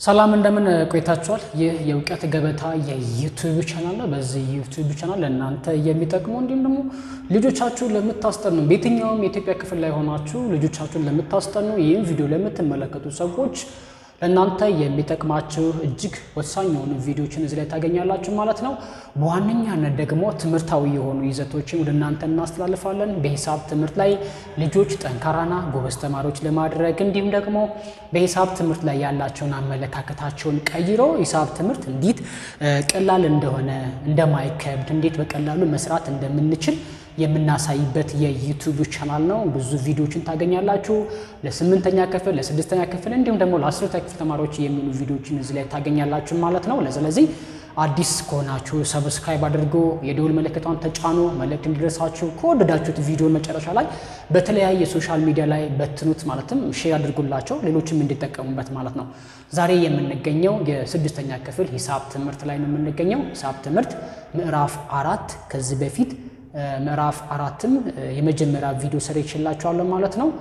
ሰላም እንደምን ቆይታችኋል? ይህ የእውቀት ገበታ የዩቲዩብ ቻናል ነው። በዚህ ዩቲዩብ ቻናል ለእናንተ የሚጠቅሙ እንዲሁም ደግሞ ልጆቻችሁን ለምታስጠኑ በየትኛውም የኢትዮጵያ ክፍል ላይ ሆናችሁ ልጆቻችሁን ለምታስጠኑ ይህም ቪዲዮ ለምትመለከቱ ሰዎች ለእናንተ የሚጠቅማችሁ እጅግ ወሳኝ የሆኑ ቪዲዮችን እዚህ ላይ ታገኛላችሁ ማለት ነው። በዋነኛነት ደግሞ ትምህርታዊ የሆኑ ይዘቶችን ወደ እናንተ እናስተላልፋለን። በሂሳብ ትምህርት ላይ ልጆች ጠንካራና ጎበዝ ተማሪዎች ለማድረግ እንዲሁም ደግሞ በሂሳብ ትምህርት ላይ ያላቸውን አመለካከታቸውን ቀይሮ ሂሳብ ትምህርት እንዴት ቀላል እንደሆነ እንደማይከብድ፣ እንዴት በቀላሉ መስራት እንደምንችል የምናሳይበት የዩቲዩብ ቻናል ነው። ብዙ ቪዲዮዎችን ታገኛላችሁ። ለስምንተኛ ክፍል፣ ለስድስተኛ ክፍል እንዲሁም ደግሞ ለአስረኛ ክፍል ተማሪዎች የሚሆኑ ቪዲዮዎችን እዚህ ላይ ታገኛላችሁ ማለት ነው። ስለዚህ አዲስ ከሆናችሁ ሰብስክራይብ አድርጎ የደውል ምልክቷን ተጫኑ። መልእክት እንዲደርሳችሁ ከወደዳችሁት ቪዲዮ መጨረሻ ላይ በተለያየ ሶሻል ሚዲያ ላይ በትኑት፣ ማለትም ሼር አድርጉላቸው ሌሎችም እንዲጠቀሙበት ማለት ነው። ዛሬ የምንገኘው የስድስተኛ ክፍል ሂሳብ ትምህርት ላይ ነው የምንገኘው። ሂሳብ ትምህርት ምዕራፍ አራት ከዚህ በፊት ምዕራፍ አራትም የመጀመሪያ ቪዲዮ ሰር ይችላችኋለሁ ማለት ነው።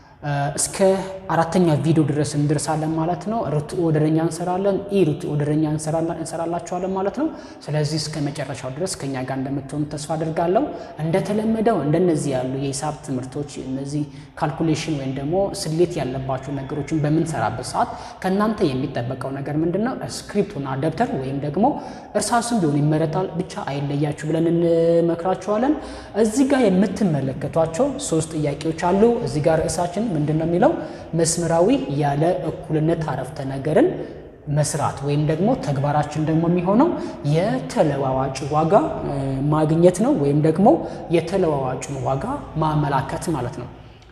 እስከ አራተኛ ቪዲዮ ድረስ እንደርሳለን ማለት ነው። ርቱዕ ወደረኛ እንሰራለን፣ ኢ ርቱዕ ወደረኛ እንሰራላችኋለን ማለት ነው። ስለዚህ እስከ መጨረሻው ድረስ ከኛ ጋር እንደምትሆኑ ተስፋ አድርጋለሁ። እንደተለመደው እንደነዚህ ያሉ የሂሳብ ትምህርቶች እነዚህ ካልኩሌሽን ወይም ደግሞ ስሌት ያለባቸው ነገሮችን በምንሰራበት ሰዓት ከእናንተ የሚጠበቀው ነገር ምንድን ነው? ስክሪፕቱና ደብተር ወይም ደግሞ እርሳስም ቢሆን ይመረጣል፣ ብቻ አይለያችሁ ብለን እንመክራችኋለን። እዚህ ጋር የምትመለከቷቸው ሶስት ጥያቄዎች አሉ። እዚህ ጋር ርዕሳችን ምንድን ነው የሚለው መስመራዊ ያለ እኩልነት አረፍተ ነገርን መስራት ወይም ደግሞ ተግባራችን ደግሞ የሚሆነው የተለዋዋጭ ዋጋ ማግኘት ነው ወይም ደግሞ የተለዋዋጩን ዋጋ ማመላከት ማለት ነው።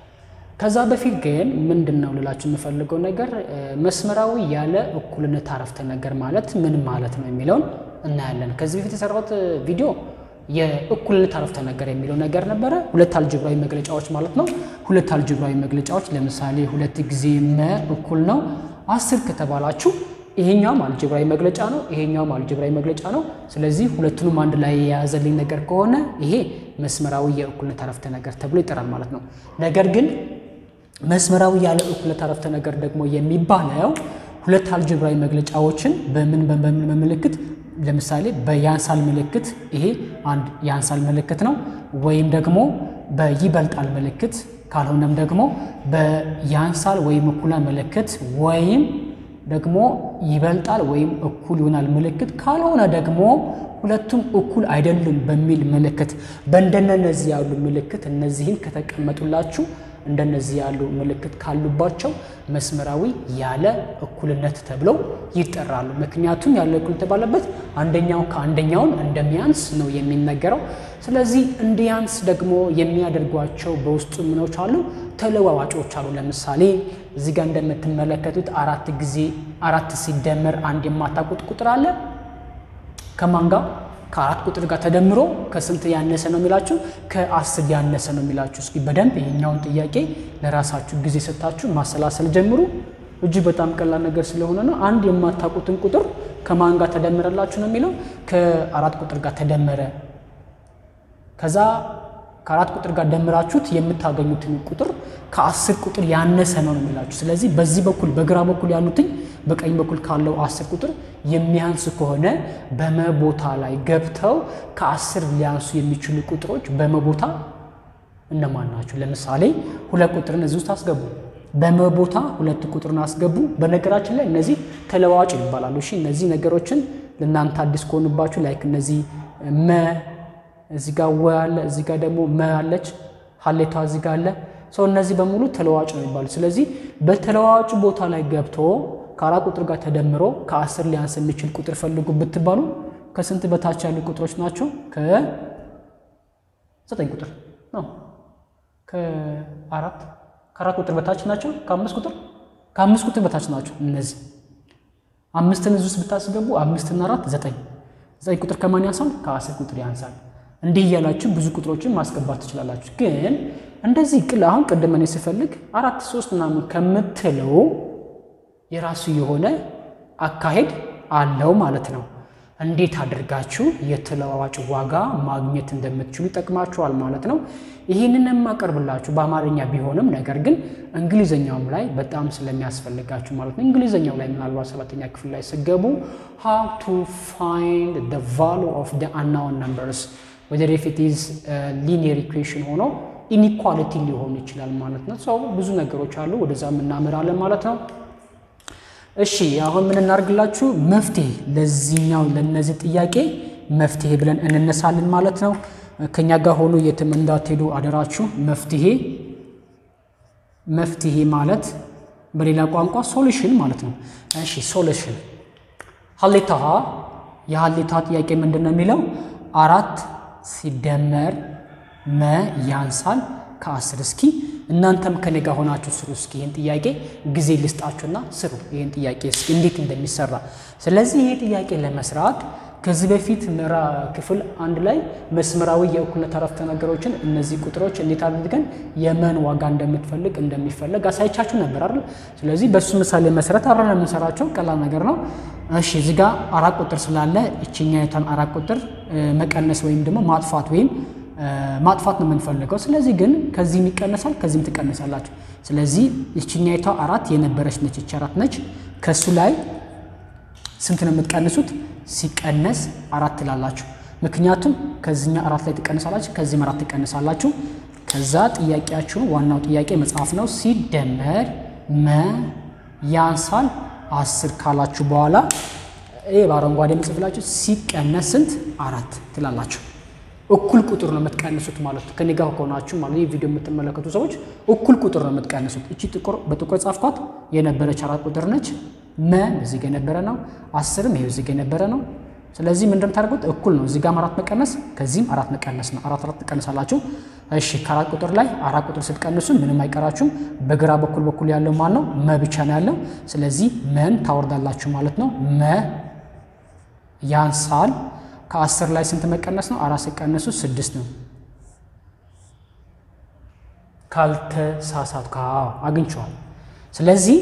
ከዛ በፊት ግን ምንድን ነው ልላችሁ የምፈልገው ነገር መስመራዊ ያለ እኩልነት አረፍተ ነገር ማለት ምን ማለት ነው የሚለውን እናያለን። ከዚህ በፊት የሰራሁት ቪዲዮ የእኩልነት አረፍተ ነገር የሚለው ነገር ነበረ። ሁለት አልጀብራዊ መግለጫዎች ማለት ነው። ሁለት አልጀብራዊ መግለጫዎች ለምሳሌ ሁለት ጊዜ መ እኩል ነው አስር ከተባላችሁ ይሄኛውም አልጀብራዊ መግለጫ ነው፣ ይሄኛውም አልጀብራዊ መግለጫ ነው። ስለዚህ ሁለቱንም አንድ ላይ የያዘልኝ ነገር ከሆነ ይሄ መስመራዊ የእኩልነት አረፍተ ነገር ተብሎ ይጠራል ማለት ነው። ነገር ግን መስመራዊ ያለ እኩልነት አረፍተ ነገር ደግሞ የሚባለው ሁለት አልጀብራዊ መግለጫዎችን በምን በምን ምልክት ለምሳሌ በያንሳል ምልክት ይሄ አንድ ያንሳል ምልክት ነው። ወይም ደግሞ በይበልጣል ምልክት ካልሆነም ደግሞ በያንሳል ወይም እኩላ ምልክት ወይም ደግሞ ይበልጣል ወይም እኩል ይሆናል ምልክት ካልሆነ ደግሞ ሁለቱም እኩል አይደሉም በሚል ምልክት በእንደነዚህ ያሉ ምልክት እነዚህን ከተቀመጡላችሁ እንደነዚህ ያሉ ምልክት ካሉባቸው መስመራዊ ያለ እኩልነት ተብለው ይጠራሉ። ምክንያቱም ያለ እኩል የተባለበት አንደኛው ከአንደኛውን እንደሚያንስ ነው የሚነገረው። ስለዚህ እንዲያንስ ደግሞ የሚያደርጓቸው በውስጡ ምኖች አሉ፣ ተለዋዋጮች አሉ። ለምሳሌ እዚህ ጋር እንደምትመለከቱት አራት ጊዜ አራት ሲደመር አንድ የማታውቁት ቁጥር አለ። ከማን ጋር ከአራት ቁጥር ጋር ተደምሮ ከስንት ያነሰ ነው የሚላችሁ? ከአስር ያነሰ ነው የሚላችሁ። እስኪ በደንብ ይሄኛውን ጥያቄ ለራሳችሁ ጊዜ ሰጥታችሁ ማሰላሰል ጀምሩ። እጅግ በጣም ቀላል ነገር ስለሆነ ነው። አንድ የማታውቁትን ቁጥር ከማን ጋር ተደመረላችሁ ነው የሚለው? ከአራት ቁጥር ጋር ተደመረ። ከዛ ከአራት ቁጥር ጋር ደምራችሁት የምታገኙትን ቁጥር ከአስር ቁጥር ያነሰ ነው የሚላችሁ። ስለዚህ በዚህ በኩል በግራ በኩል ያሉትኝ በቀኝ በኩል ካለው አስር ቁጥር የሚያንስ ከሆነ በመቦታ ላይ ገብተው ከአስር ሊያንሱ የሚችሉ ቁጥሮች በመቦታ እነማን ናቸው? ለምሳሌ ሁለት ቁጥርን እዚህ ውስጥ አስገቡ። በመቦታ ሁለት ቁጥርን አስገቡ። በነገራችን ላይ እነዚህ ተለዋዋጭ ይባላሉ። እሺ እነዚህ ነገሮችን ለእናንተ አዲስ ከሆኑባችሁ ላይክ እነዚህ መ እዚህ ጋር ወ አለ፣ እዚህ ጋር ደግሞ መ አለች፣ ሀሌቷ እዚህ ጋር አለ። ሰው እነዚህ በሙሉ ተለዋዋጭ ነው የሚባሉ። ስለዚህ በተለዋዋጭ ቦታ ላይ ገብቶ ከአራት ቁጥር ጋር ተደምሮ ከአስር ሊያንስ የሚችል ቁጥር ፈልጉ ብትባሉ ከስንት በታች ያሉ ቁጥሮች ናቸው? ከዘጠኝ ቁጥር ነው። ከአራት ከአራት ቁጥር በታች ናቸው። ከአምስት ቁጥር ከአምስት ቁጥር በታች ናቸው። እነዚህ አምስትን እዚህ ውስጥ ብታስገቡ አምስትና አራት ዘጠኝ ዘጠኝ ቁጥር ከማን ያንሳል? ከአስር ቁጥር ያንሳል። እንዲህ እያላችሁ ብዙ ቁጥሮችን ማስገባት ትችላላችሁ። ግን እንደዚህ ቅል አሁን ቅድም እኔ ስፈልግ አራት ሶስት ምናምን ከምትለው የራሱ የሆነ አካሄድ አለው ማለት ነው። እንዴት አድርጋችሁ የተለዋዋጭ ዋጋ ማግኘት እንደምትችሉ ይጠቅማችኋል ማለት ነው። ይህንን የማቀርብላችሁ በአማርኛ ቢሆንም ነገር ግን እንግሊዘኛውም ላይ በጣም ስለሚያስፈልጋችሁ ማለት ነው። እንግሊዘኛው ላይ ምናልባት ሰባተኛ ክፍል ላይ ስገቡ how to find the value of the unknown numbers whether if it is a linear equation ሆኖ ኢኒኳሊቲ ሊሆን ይችላል ማለት ነው። ሰው ብዙ ነገሮች አሉ፣ ወደዛ እናምራለን ማለት ነው። እሺ አሁን ምን እናርግላችሁ? መፍትሄ ለዚህኛው ለነዚህ ጥያቄ መፍትሄ ብለን እንነሳለን ማለት ነው። ከኛ ጋር ሆኖ የትም እንዳትሄዱ አደራችሁ። መፍትሄ መፍትሄ ማለት በሌላ ቋንቋ ሶሉሽን ማለት ነው። እሺ ሶሉሽን ሀሌታ የሀሌታ ጥያቄ ምንድን ነው የሚለው አራት ሲደመር መ ያንሳል ከአስር እስኪ እናንተም ከኔ ጋር ሆናችሁ ስሩ። እስኪ ይህን ጥያቄ ጊዜ ልስጣችሁና ስሩ ይህን ጥያቄ እስኪ እንዴት እንደሚሰራ። ስለዚህ ይህ ጥያቄ ለመስራት ከዚህ በፊት ምራ ክፍል አንድ ላይ መስመራዊ የእኩልነት አረፍተ ነገሮችን እነዚህ ቁጥሮች እንዴት አድርገን የመን ዋጋ እንደምትፈልግ እንደሚፈለግ አሳይቻችሁ ነበር አይደል? ስለዚህ በሱ ምሳሌ መሰረት አብረን የምንሰራቸው ቀላል ነገር ነው። እሺ እዚህ ጋር አራት ቁጥር ስላለ እችኛይቷን አራት ቁጥር መቀነስ ወይም ደግሞ ማጥፋት ወይም ማጥፋት ነው የምንፈልገው። ስለዚህ ግን ከዚህም ይቀነሳል ከዚህም ትቀነሳላችሁ። ስለዚህ ይችኛይቷ አራት የነበረች ነች፣ ይቺ አራት ነች። ከእሱ ላይ ስንት ነው የምትቀንሱት? ሲቀነስ አራት ትላላችሁ። ምክንያቱም ከዚህኛ አራት ላይ ትቀንሳላችሁ፣ ከዚህም አራት ትቀንሳላችሁ። ከዛ ጥያቄያችሁን ዋናው ጥያቄ መጽሐፍ ነው። ሲደመር መ ያንሳል አስር ካላችሁ በኋላ ይህ በአረንጓዴ ምጽፍላችሁ ሲቀነስ ስንት አራት ትላላችሁ። እኩል ቁጥር ነው የምትቀንሱት ማለት ነው። ከኔ ጋር ከሆናችሁ ማለት ይህ ቪዲዮ የምትመለከቱ ሰዎች እኩል ቁጥር ነው የምትቀንሱት። እቺ ጥቁር በጥቁር ጻፍኳት የነበረች አራት ቁጥር ነች። መ እዚህ ጋር የነበረ ነው። አስርም ይሄው እዚህ ጋር የነበረ ነው። ስለዚህ ምን እንደምታደርጉት እኩል ነው። እዚህ ጋርም አራት መቀነስ ከዚህም አራት መቀነስ ነው። አራት አራት ትቀንሳላችሁ። እሺ ከአራት ቁጥር ላይ አራት ቁጥር ስትቀንሱ ምንም አይቀራችሁም። በግራ በኩል በኩል ያለው ማን ነው? መ ብቻ ነው ያለው። ስለዚህ መን ታወርዳላችሁ ማለት ነው። መ ያንሳል ከአስር ላይ ስንት መቀነስ ነው? አራት ሲቀነሱ ስድስት ነው። ካልተሳሳትኩ አግኝቼዋል። ስለዚህ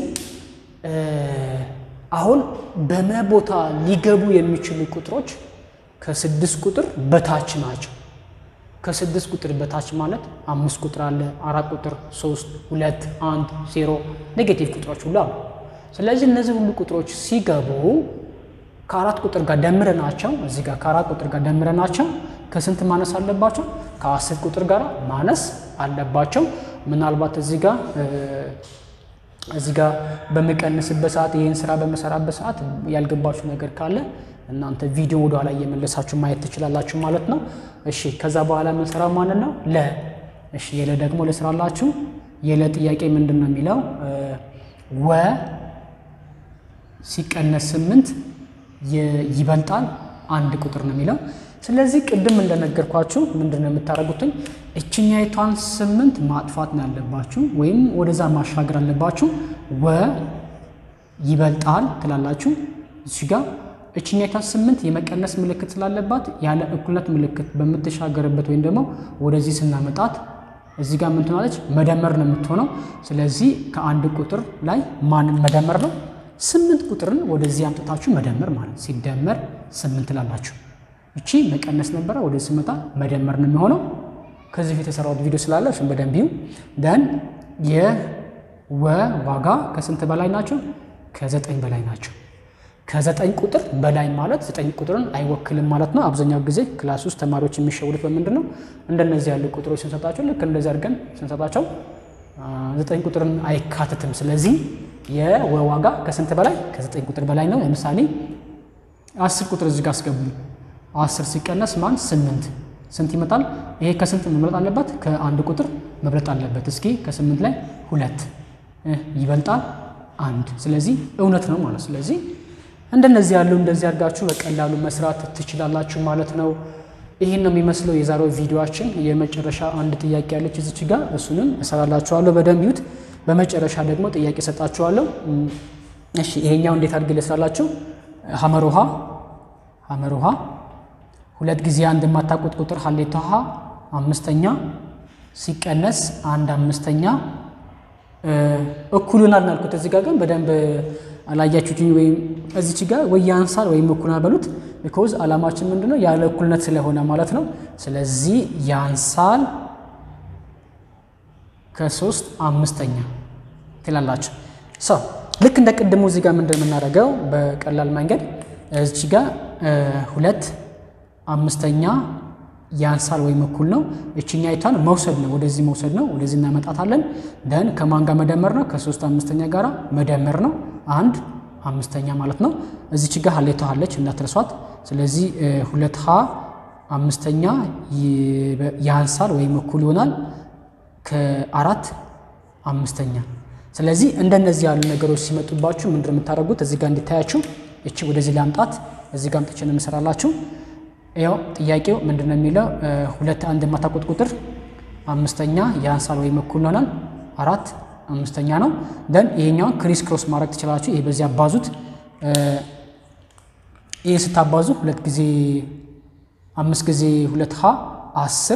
አሁን በመ ቦታ ሊገቡ የሚችሉ ቁጥሮች ከስድስት ቁጥር በታች ናቸው። ከስድስት ቁጥር በታች ማለት አምስት ቁጥር አለ፣ አራት ቁጥር፣ ሶስት፣ ሁለት፣ አንድ፣ ዜሮ ኔጌቲቭ ቁጥሮች ሁሉ አሉ። ስለዚህ እነዚህ ሁሉ ቁጥሮች ሲገቡ ከአራት ቁጥር ጋር ደምረናቸው እዚህ ጋር ከአራት ቁጥር ጋር ደምረናቸው ከስንት ማነስ አለባቸው? ከአስር ቁጥር ጋር ማነስ አለባቸው። ምናልባት እዚህ ጋር እዚህ ጋር በምቀንስበት ሰዓት ይህን ስራ በመሰራበት ሰዓት ያልገባችሁ ነገር ካለ እናንተ ቪዲዮ ወደ ኋላ እየመለሳችሁ ማየት ትችላላችሁ ማለት ነው። እሺ ከዛ በኋላ የምንሰራው ማንን ነው? ለ እሺ የለ ደግሞ ልስራላችሁ። የለ ጥያቄ ምንድን ነው የሚለው ወ ሲቀነስ ስምንት ይበልጣል አንድ ቁጥር ነው የሚለው። ስለዚህ ቅድም እንደነገርኳችሁ ምንድን ነው የምታደርጉትኝ እችኛይቷን ስምንት ማጥፋት ነው ያለባችሁ፣ ወይም ወደዛ ማሻገር አለባችሁ። ወ ይበልጣል ትላላችሁ። እዚህ ጋር እችኛይቷን ስምንት የመቀነስ ምልክት ስላለባት ያለ እኩልነት ምልክት በምትሻገርበት ወይም ደግሞ ወደዚህ ስናመጣት እዚህ ጋር ምን ትሆናለች? መደመር ነው የምትሆነው። ስለዚህ ከአንድ ቁጥር ላይ ማንን መደመር ነው ስምንት ቁጥርን ወደዚህ አምጥታችሁ መደመር ማለት ሲደመር ስምንት ላላችሁ። እቺ መቀነስ ነበረ፣ ወደዚህ ስመጣ መደመር ነው የሚሆነው። ከዚህ ፊት የሰራሁት ቪዲዮ ስላለ እሱን በደንብ ይዩ። ደን የወ ዋጋ ከስንት በላይ ናቸው? ከዘጠኝ በላይ ናቸው። ከዘጠኝ ቁጥር በላይ ማለት ዘጠኝ ቁጥርን አይወክልም ማለት ነው። አብዛኛው ጊዜ ክላስ ውስጥ ተማሪዎች የሚሸውዱት በምንድን ነው? እንደነዚህ ያሉ ቁጥሮች ስንሰጣቸው ልክ እንደዚህ አድርገን ስንሰጣቸው ዘጠኝ ቁጥርን አይካትትም። ስለዚህ የወ ዋጋ ከስንት በላይ ከዘጠኝ ቁጥር በላይ ነው። ለምሳሌ አስር ቁጥር እዚህ ጋር አስገቡ። አስር ሲቀነስ ማን ስምንት ስንት ይመጣል? ይሄ ከስንት መብለጥ አለበት? ከአንድ ቁጥር መብለጥ አለበት። እስኪ ከስምንት ላይ ሁለት ይበልጣል አንድ። ስለዚህ እውነት ነው ማለት ስለዚህ እንደነዚህ ያሉ እንደዚህ አድርጋችሁ በቀላሉ መስራት ትችላላችሁ ማለት ነው። ይህን ነው የሚመስለው የዛሬው ቪዲዮአችን። የመጨረሻ አንድ ጥያቄ ያለች እዚች ጋር እሱንም እሰራላችኋለሁ። በደንብ ይዩት። በመጨረሻ ደግሞ ጥያቄ ሰጣችኋለሁ። እሺ ይሄኛው እንዴት አድርጌ ልስራላችሁ? ሀመር ውሃ ሀመር ውሃ ሁለት ጊዜ አንድ የማታውቁት ቁጥር ሀሌታ ውሃ አምስተኛ ሲቀነስ አንድ አምስተኛ እኩሉናል ናልኩት። እዚህ ጋር ግን በደንብ አላያችሁትኝ። ወይም እዚች ጋር ወይ ያንሳል ወይም እኩሉናል በሉት። ቢኮዝ ዓላማችን ምንድን ነው? ያለ እኩልነት ስለሆነ ማለት ነው። ስለዚህ ያንሳል ከሶስት አምስተኛ ትላላችሁ። ሰው ልክ እንደ ቅድሙ እዚህ ጋር ምንድን የምናደርገው በቀላል መንገድ እዚህ ጋር ሁለት አምስተኛ ያንሳል ወይም እኩል ነው። እችኛ ይቷን መውሰድ ነው፣ ወደዚህ መውሰድ ነው። ወደዚህ እናመጣታለን። ደን ከማን ጋር መደመር ነው? ከሶስት አምስተኛ ጋር መደመር ነው። አንድ አምስተኛ ማለት ነው። እዚች ጋር ሀሌቷ አለች እንዳትረሷት። ስለዚህ ሁለት ሀ አምስተኛ ያንሳል ወይም እኩል ይሆናል ከአራት አምስተኛ። ስለዚህ እንደነዚህ ያሉ ነገሮች ሲመጡባችሁ ምንድን ነው የምታደርጉት? እዚህ ጋር እንዲታያችሁ እቺ ወደዚህ ላምጣት። እዚህ ጋር አምጥቼ ነው የምሰራላችሁ። ያው ጥያቄው ምንድን ነው የሚለው ሁለት አንድ የማታውቁት ቁጥር አምስተኛ ያንሳል ወይም እኩል ይሆናል አራት አምስተኛ ነው። ደን ይሄኛውን ክሪስ ክሮስ ማድረግ ትችላላችሁ። ይሄ በዚህ አባዙት። ይሄ ስታባዙ ሁለት ጊዜ አምስት ጊዜ ሁለት ሀ አስር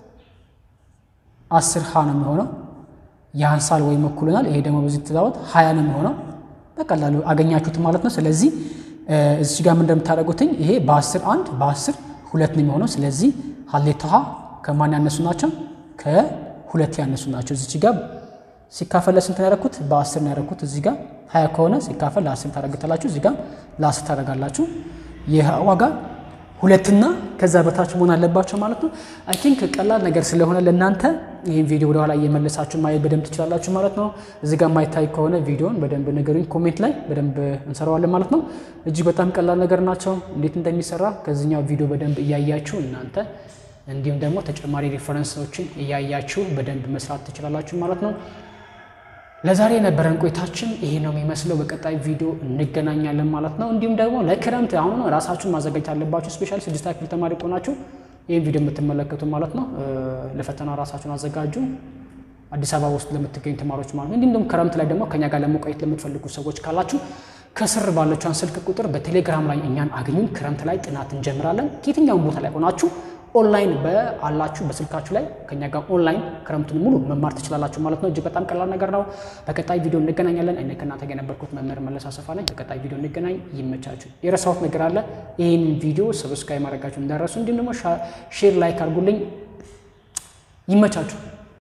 አስር ሀ ነው የሚሆነው ያንሳል ወይም እኩል ይሆናል። ይሄ ደግሞ በዚህ ትዛወት ሀያ ነው የሚሆነው። በቀላሉ አገኛችሁት ማለት ነው። ስለዚህ እዚህ ጋር ምን እንደምታደርጉትኝ ይሄ በአስር አንድ በአስር ሁለት ነው የሚሆነው። ስለዚህ ሀሌታ ሀ ከማን ያነሱ ናቸው? ከሁለት ያነሱ ናቸው። እዚች ጋር ሲካፈል ለስንት ነው ያደረኩት? በአስር ነው ያደረኩት። እዚህ ጋር ሀያ ከሆነ ሲካፈል ለአስር ታደርግታላችሁ። እዚህ ጋር ለአስር ታደርጋላችሁ። ይህ ዋጋ ሁለትና ከዛ በታች መሆን አለባቸው ማለት ነው። አይ ቲንክ ቀላል ነገር ስለሆነ ለእናንተ ይህን ቪዲዮ ወደኋላ እየመለሳችሁ ማየት በደንብ ትችላላችሁ ማለት ነው። እዚህ ጋር ማይታይ ከሆነ ቪዲዮን በደንብ ነገሩኝ፣ ኮሜንት ላይ በደንብ እንሰራዋለን ማለት ነው። እጅግ በጣም ቀላል ነገር ናቸው። እንዴት እንደሚሰራ ከዚህኛው ቪዲዮ በደንብ እያያችሁ እናንተ እንዲሁም ደግሞ ተጨማሪ ሪፈረንሶችን እያያችሁ በደንብ መስራት ትችላላችሁ ማለት ነው። ለዛሬ የነበረን ቆይታችን ይሄ ነው የሚመስለው። በቀጣይ ቪዲዮ እንገናኛለን ማለት ነው። እንዲሁም ደግሞ ለክረምት አሁን ራሳችሁን ማዘጋጀት አለባችሁ። ስፔሻሊ ስድስት ክፍል ተማሪ ቆናችሁ ይህን ቪዲዮ የምትመለከቱ ማለት ነው ለፈተና ራሳችሁን አዘጋጁ። አዲስ አበባ ውስጥ ለምትገኙ ተማሪዎች ማለት ነው። እንዲሁም ደግሞ ክረምት ላይ ደግሞ ከኛ ጋር ለመቆየት ለምትፈልጉ ሰዎች ካላችሁ ከስር ባለችውን ስልክ ቁጥር በቴሌግራም ላይ እኛን አግኙን። ክረምት ላይ ጥናት እንጀምራለን። ከየትኛውም ቦታ ላይ ሆናችሁ ኦንላይን በአላችሁ በስልካችሁ ላይ ከኛ ጋር ኦንላይን ክረምቱን ሙሉ መማር ትችላላችሁ ማለት ነው። እጅግ በጣም ቀላል ነገር ነው። በቀጣይ ቪዲዮ እንገናኛለን። እኔ ከእናንተ ጋር የነበርኩት መምህር መለስ አሰፋ ነኝ። በቀጣይ ቪዲዮ እንገናኝ። ይመቻችሁ። የረሳሁት ነገር አለ። ይህን ቪዲዮ ሰብስክራይብ ማድረጋችሁ እንዳረሱ፣ እንዲሁም ደግሞ ሼር ላይክ አድርጉልኝ። ይመቻችሁ።